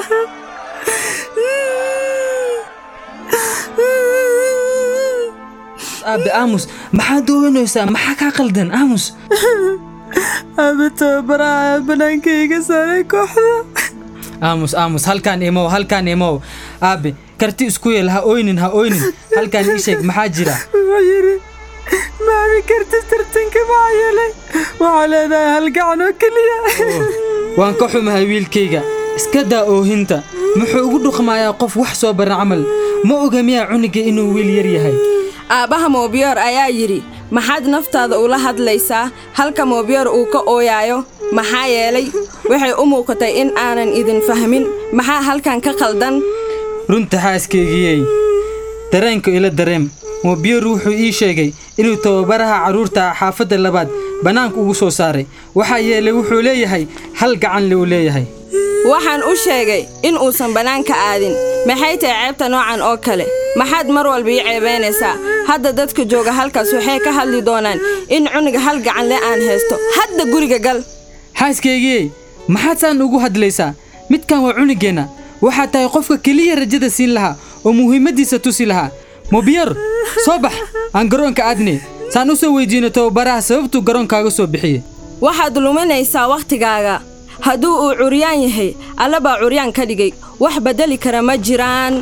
aabe aamus maxaad ooynaysaa maxaa kaa qaldan aamus aabe tababaraha banaanka iga saaray kooxda aamus aamus halkaan imow halkaan imow aabe karti isku yeel ha oynin ha oynin halkaan ii sheeg maxaa jira wuxuu yidhi maami karti tartanka maxaa yeelay waxaa leedahay hal gacan oo keliya waan ka xumahay wiilkayga iska daa oohinta muxuu ugu dhuqmayaa qof wax soo baran camal ma oga miyaa cuniga inuu wiil yar yahay aabbaha moobiyoor ayaa yidhi maxaad naftaada ula hadlaysaa halka moobiyoor uu ka ooyaayo maxaa yeelay waxay u muuqatay in aanan idin fahmin maxaa halkan ka qaldan runta xaaskaygiyey dareenka ila dareem moobiyoor wuxuu ii sheegay inuu tababaraha carruurta xaafadda labaad bannaanka ugu soo saaray waxaa yeelay wuxuu leeyahay hal gacan le uu leeyahay waxaan u sheegay in uusan bannaanka aadin maxay tahay ceebta noocan oo kale maxaad mar walba ii ceebaynaysaa hadda dadka jooga halkaas waxay ka hadli doonaan in cuniga hal gacan le aan haysto hadda guriga gal xaaskaygiyey maxaad saan ugu hadlaysaa midkan waa cunigeenna waxaad tahay qofka keliya rajada siin lahaa oo muhiimaddiisa tusi lahaa mobiyer soo bax aan garoonka aadne saan u soo weydiino tababaraha sababtuu garoonkaaga soo bixiye waxaad luminaysaa wakhtigaaga hadduu uu curyaan yahay alla baa curyaan ka dhigay wax beddeli kara ma jiraan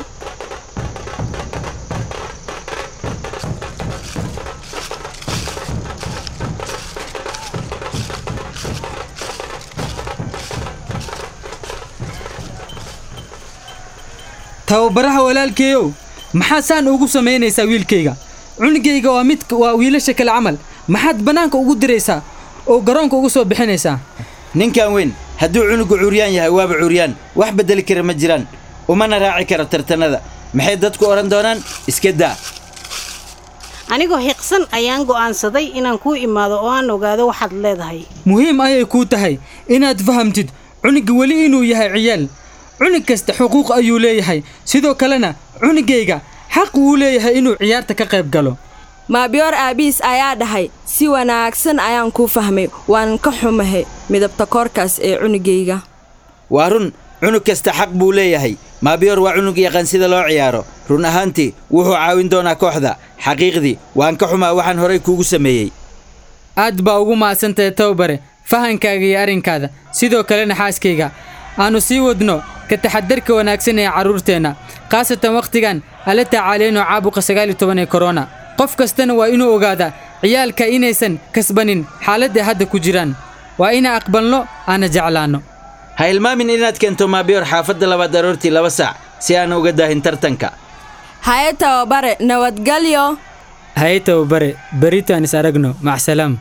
tababaraha walaalkeeyow maxaad saan ugu samaynaysaa wiilkayga cunugayga waa mid waa wiilasha kale camal maxaad bannaanka ugu diraysaa oo garoonka ugu soo bixinaysaa ninkan weyn hadduu cunugu curyaan yahay waaba curyaan wax beddeli kara ma jiraan umana raaci karo tartanada maxay dadku odhan doonaan iska daa anigoo xiqsan ayaan go'aansaday inaan kuu imaado oo aan ogaado waxaad leedahay muhiim ayay kuu tahay inaad fahamtid cunugga weli inuu yahay ciyaal cunug kasta xuquuq ayuu leeyahay sidoo kalena cunugayga xaq wuu leeyahay inuu ciyaarta ka qayb galo maabiyoor aabiis ayaa dhahay si wanaagsan ayaan kuu fahmay waan ka xumahay midabta koorkaas ee cunugayga waa run cunug kasta xaq buu leeyahay maabiyoor waa cunug yaqaan sida loo ciyaaro run ahaantii wuxuu caawin doonaa kooxda xaqiiqdii waan ka xumaa waxaan horay kuugu sameeyey aad baa ugu mahadsantahay towbare fahankaaga iyo arrinkaada sidoo kalena xaaskayga aannu sii wadno ka taxadarka wanaagsan ee carruurteenna khaasatan wakhtigan ala tacaaleyno caabuqa sagaal iyo toban ee korona qof kastana waa inuu ogaadaa ciyaalka inaysan kasbanin xaaladda hadda ku jiraan waa inaan aqbalno aana jeclaanno ha ilmaamin inaad keento maabiyoor xaafadda labaad aroortii laba saac si aan uga daahin tartanka haye tababare nabadgelyo haye tababare beritaan is aragno macsalaam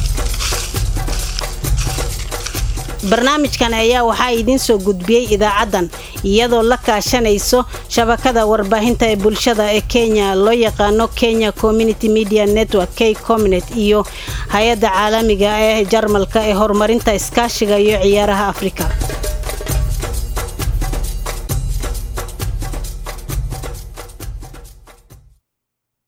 barnaamijkan ayaa waxaa idiin soo gudbiyey idaacaddan iyadoo la kaashanayso shabakada warbaahinta ee bulshada ee kenya loo yaqaano kenya community media network k comnet iyo hay-adda caalamiga ee jarmalka ee horumarinta iskaashiga iyo ciyaaraha afrika